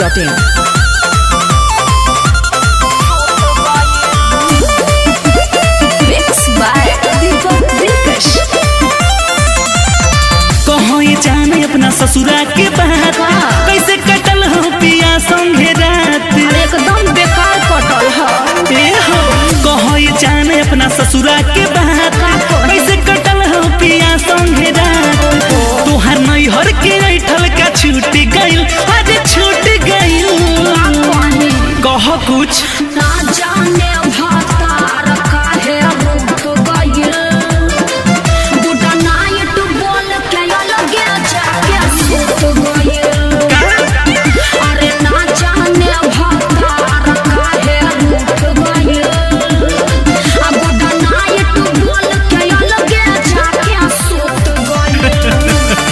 masti.in. Mix by Deepak Dilkash. कहो ये जाने अपना ससुरा के बात कैसे कटल हो पिया संगे रात एकदम बेकार कटल है ए हो कहो ये जाने अपना ससुरा के बात कैसे कटल हो पिया संगे रात तोहर नैहर के ऐठल का छूट गइल अरे छूट गइल कह कुछ ना जाने भतार काहे रूठ गइल बुढ़ा नाइट बोल के अलगे जाके सुत गइल अरे ना जाने भतार काहे रूठ गइल आ बुढ़ा नाइट बोल के अलगे जाके सुत गइल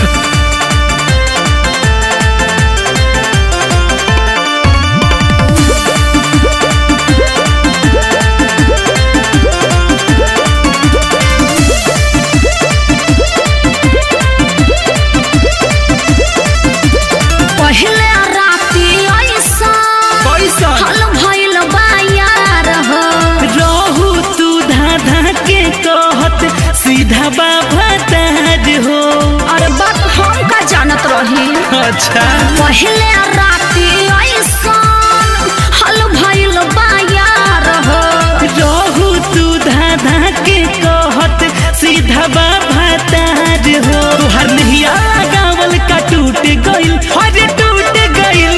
पहले राती ऐसा कैसन हल भइल बा यार हो रहू तू धाधा के कहत सीधा बाबा ताज हो अरे बात हम का जानत रही अच्छा पहले राती ऐसा हल भइल बा यार हो रहू तू धाधा के कहत सीधा बाबा ताज हो तुहर नहिया गावल का टूट गइल अरे टूट गइल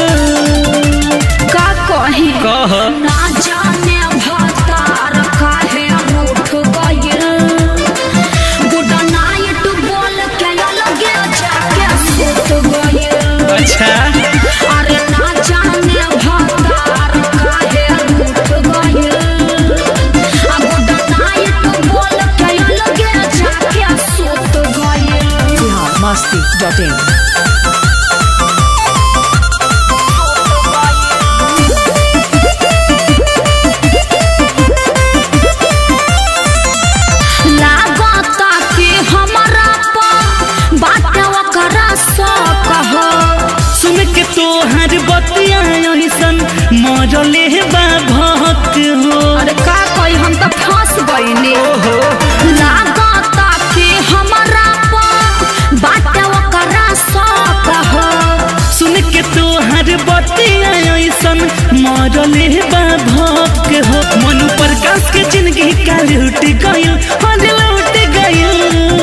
का कही कह ना जाने भतार काहे रूठ गइल गुड नाइट बोल के अलगे जाके सुत गइल अच्छा अरे ना जाने भतार काहे रूठ गइल आ गुड नाइट बोल के अलगे जाके सुत गइल masti.in. लागता कि हमरा पर बात ओकरा शौक हो सुन के तोहर बतिया ऐसन मरले बा भक्त हो अरे का कही हम तो फंस गईनी ओहो लागता कि हमरा पर बात ओकरा शौक हो सुन के तोहर बतिया ऐसन मरले बा भक्त हो मनु प्रकाश के जिंदगी का लूट गइल हाँ लूट गइल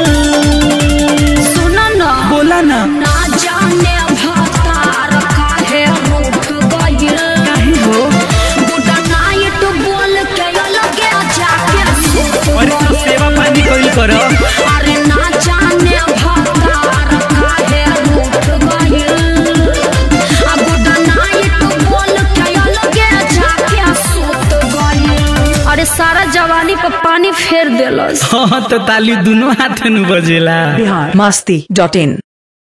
सुन न बोला ना ना जाने भतार काहे रूठ गइल काहे हो गुड नाइट बोल के अलगे जाके सुत अरे तू गइल सेवा पानी कइल कर अरे ना जाने भतार काहे रूठ गइल आ गुड नाइट बोल के अलगे जाके सुत गइल अरे सारा जवानी पर पानी फेर देलस हाँ तो ताली दोनों हाथ में बजेला Bihar masti.in.